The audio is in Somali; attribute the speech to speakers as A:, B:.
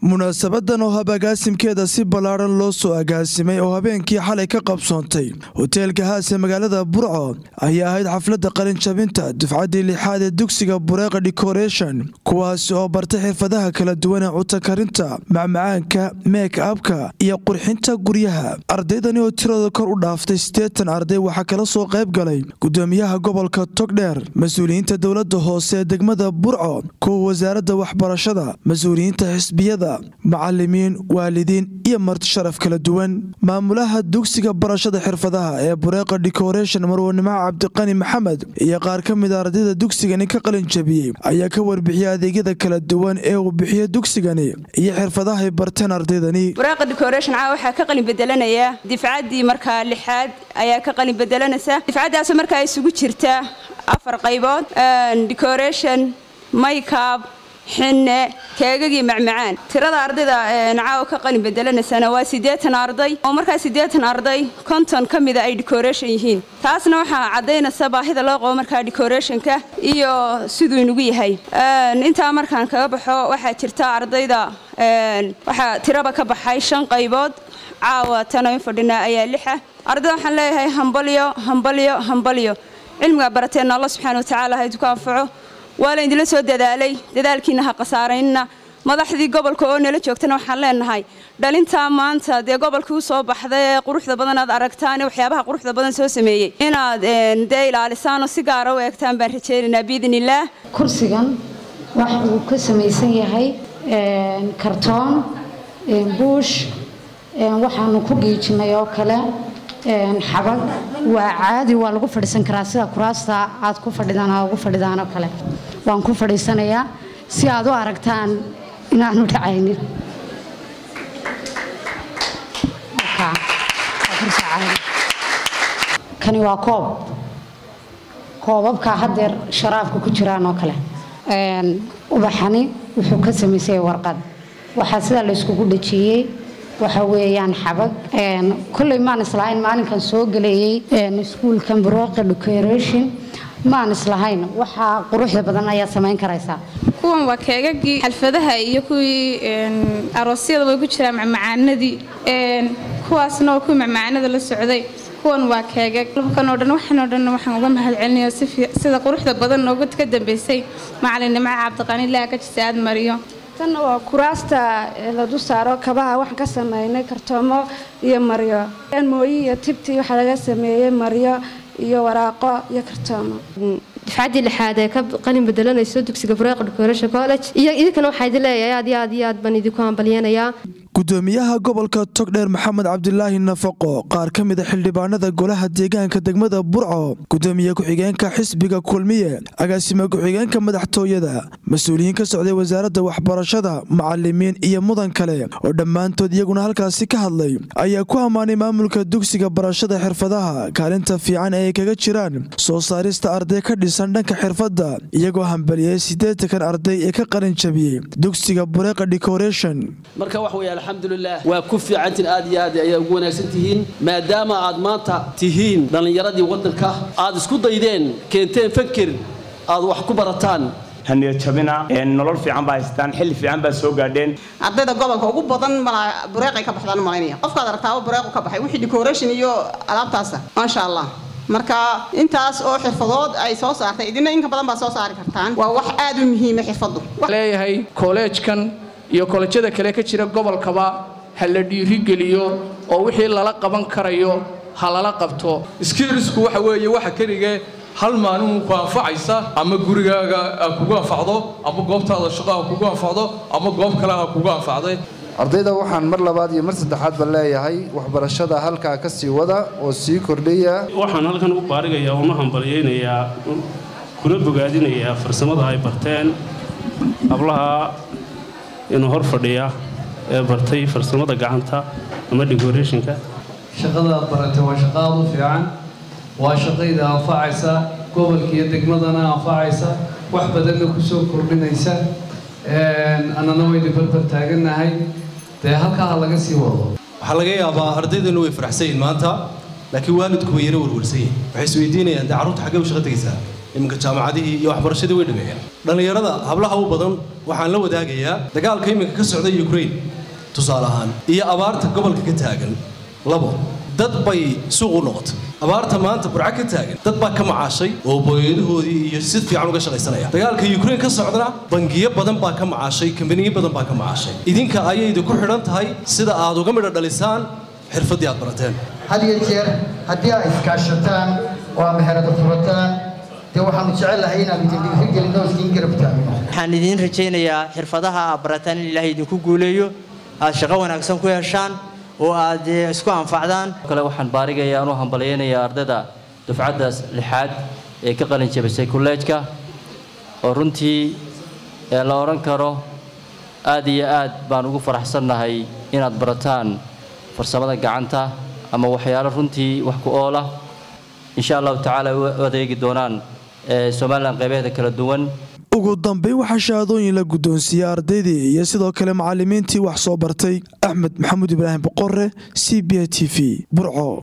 A: munaasabadan oo habagaasimkeeda si ballaaran loo soo agaasimay oo habeenkii xalay ka qabsoontay hoteelka haase magaalada burco ayaa ahayd xafladda qalinjabinta dufcaddii lixaad ee dugsiga bureeqa decoration kuwaasi oo bartay xirfadaha kala duwan ee cutakarinta macmacaanka meek abka iyo qurxinta guryaha ardaydani oo tirada kor u dhaaftay siddeetan arday waxaa kala soo qayb galay gudoomiyaha gobolka togdheer mas-uuliyiinta dowladda hoose ee degmada burco kuwa wasaaradda waxbarashada mas-uuliyiinta xisbiyada macalimiin waalidiin iyo marti sharaf kala duwan maamulaha dugsiga barashada xirfadaha ee bureeqa decoration marwanimo cabdiqani maxamed iyo qaar ka mid a ardayda dugsigani ka qalin jabiyey ayaa ka warbixiyey adeegyada kala duwan ee uu bixiyo dugsigani iyo xirfadahay barteen ardaydani
B: bureeqa decoration caa waxaa ka qalin bedelanaya difcaddii markaa lixaad ayaa ka qalin bedelanaysa difcaddaasoo markaa isugu jirta afar qaybood decoration maykab xinne keegagii macmacaan tirada ardayda nacaawo ka qalin bedelanaysana waa siddeetan arday oo markaa siddeetan arday konton ka mida ay decoration yihiin taasna waxaa caddaynaysa baahida loo qabo markaa decorationka iyo siduu inugu yahay intaa markaan kaga baxo waxaa jirta ardayda waxaa tiraba ka baxay shan qaybood caawa tano in fadhinaa ayaa lixa ardayda waxaan leeyahay hambalyo hambalyo hambalyo cilmigaa barateenna alla subxaana watacaala ha idinku anfaco waa la idinla soo dadaalay dadaalkiina ha khasaaraynna madaxdii gobolka oo nala joogtana waxaan leenahay dhalintaa maanta dee gobolkii u soo baxday ee quruxda badan aad aragtaan ee waxyaabaha quruxda badan soo sameeyey inaad dee ilaalisaan oo si gaara u eegtaan baan rajaynaynaa biidn illaah
C: kursigan wax uu ka samaysan yahay kartoon buush waxaanu ku giijinay oo kale xabag waa caadi waa lagu fadhiisan karaa sida kuraasta aad ku fadhidaan aa ugu fadhidaan oo kale waan ku fadhiisanayaa si aad u aragtaan inaanu dhacaynin kani waa koob koobabka haddeer sharaabka ku jiraan oo kale ubaxani wuxuu ka samaysay warqad waxaa sidaa la yskugu dhajiyey waxa weeyaan xabag kolley maan islahayn maalinkan soo galeeyey iskuulkan bureeqa decoration maan islahayn waxaa quruxda badan ayaad samayn karaysaa
D: kuwan waa keegagii xalfadaha iyo kuwii aroosyada way ku jiraan macmacaanadii kuwaasna waa kuwii macmacaanada la socday kuwan waa keegag kan oo dhan waxan oo dhan waxaan uga mahad celinaya sida quruxda badan nooga ka dambeysay macalinimo cabdiqani ilaa ka jisa aad mariyo
E: tan waa kuraasta la du saaro kabaha waxaan ka sameynay kartoomo iyo maryo mooyi iyo tibtii waxaa laga sameeyey maryo iyo waraaqo iyo kartoomo
F: difcaddii lixaad ee ka qalin bedelanayso dugsiga bureeqa decoration college iyo idinkana waxaa idin leeyahay aad iyo aad iyo aad baan idinku hambalyeenayaa
A: gudoomiyaha gobolka togdheer maxamed cabdilaahi nafaqo qaar ka mida xildhibaanada golaha deegaanka degmada burco gudoomiye ku-xigeenka xisbiga kulmiye agaasime ku-xigeenka madaxtooyada mas-uuliyiin ka socday wasaaradda waxbarashada macalimiin iyo mudan kale oo dhammaantood iyaguna halkaasi ka hadlay ayaa ku ammaanay maamulka dugsiga barashada xirfadaha kaalinta fiican ee ay kaga jiraan soo saarista arday ka dhisan dhanka xirfadda iyagoo hambaliyey siddeetankan arday ee ka qalin jabiyey dugsiga bureeqa decoration
G: alxamdulilah waa ku fiicantiin aad iyo aad ayaa ugu wanaagsan tihiin maadaama aad maanta tihiin dhallinyaradii waddanka aad isku daydeen keenteen fakir aad wax ku barataan
H: haniyadjabina nolol fiican baa haystaan xilli fiican baa soo gaadheen
I: ardayda gobolka ugu badan bureeqay ka baxdaan malaynaya qofkaad aragtaaba bureequ ka baxay wixii decoration iyo alaabtaasa maasha allah marka intaas oo xirfadood ay soo saartay idina inka badan baa soo saari kartaan waa wax aad u muhiima xirfadu
J: leeyahay kolleejkan iyo kolejyada kale ka jira gobolkaba ha la dhiirigeliyo oo wixii lala qaban karayo ha lala qabto
K: skiilisku waxa weeye waxa keligee hal maalin ku anfacaysa ama gurigaaga ha kugu anfacdo ama goobtaada shaqo ha kugu anfacdo ama goob kale ha kugu anfacday
L: ardayda waxaan mar labaad iyo mar saddexaadba leeyahay waxbarashada halkaa ka sii wada oo sii kordhaya
M: waxaan halkan u baarigayaa una hambalyaynayaa kuna bogaadinayaa farsamada ay barteen hablaha inuu hor fadhiya ee bartay farsamada gacanta ama decorationka
N: shaqada aad baratay waa shaqo aad u fiican waa shaqayda anfacaysa gobolka iyo degmadana anfacaysa wax badanna kusoo kordhinaysa annana waynu barbar taagannahay dee halkaa ha laga sii wado
O: waxaa laga yaabaa ardaydanu way faraxsan yihin maanta laakiin waalidku way yara warwarsan yihin waxay isweydiinayaan dee carruurta xaggee u shaqo tegaysaa iminka jaamacadihii iyo waxbarashadii way dhameeyeen dhallinyarada hablaha u badan waxaan la wadaagayaa dagaalka iminka ka socda ukraine tusaale ahaan iyo abaarta gobolka ka taagan labo dad bay suuq u noqotay abaarta maanta burco ka taagan dad baa ka macaashay oo booyadahoodii iyo si fiican uga shaqaysanaya dagaalka ukraine ka socdana bangiyo badan baa ka macaashay kambaniyo badan baa ka macaashay idinka ayayda ku xidhan tahay sida aad uga midho dhalisaan xirfaddii aad barateen
P: had iyo jeer haddii aad iskaashataan oo aad meherada furataan dee waxaanu jecelahay inaanu idin dhiirigelino oo idiin garab taagno
Q: waxaan idiin rajaynayaa xirfadaha aad barataan in ilaahay idinku guuleeyo aad shaqo wanaagsan ku heshaan oo aad isku anfacdaan
R: kale waxaan baarigayaa u hambalyaynayaa ardayda dufcaddaas lixaad ee ka qalin jabisay kolleejka oo runtii ee la odhan karo aad iyo aad baan ugu faraxsannahay inaad barataan farsamada gacanta ama waxyaalo runtii wax ku oola insha allahu tacaala u adeegi doonaan somalilan qaybaheeda kala duwan
A: ugu dambeyn waxaa shahaadooyin la guddoonsiiyey ardaydii iyo sidoo kale macallimiintii wax soo bartay axmed maxamuud ibraahim boqore c b a t v burco